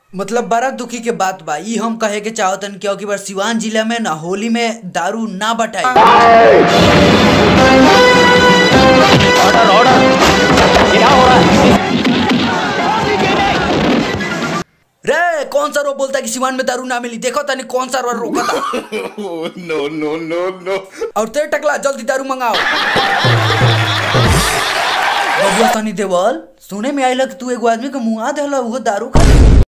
मतलब बड़ा दुखी के बात बा ई हम कहे के चाहतन क्योंकि बार सिवान जिला में ना होली में दारू ना बटाई ऑर्डर ऑर्डर क्या हो रहा है रे कौन सा रो बोलता है कि सिवान में दारू ना मिली देखो तनी कौन सा रो रोका था no, no, no, no. और तेरे टकला जल्दी दारू मंगाओ बबुआ तनी देवल सुने में आइला कि तू एगो आदमी के मुंह आ देला उहो दारू खा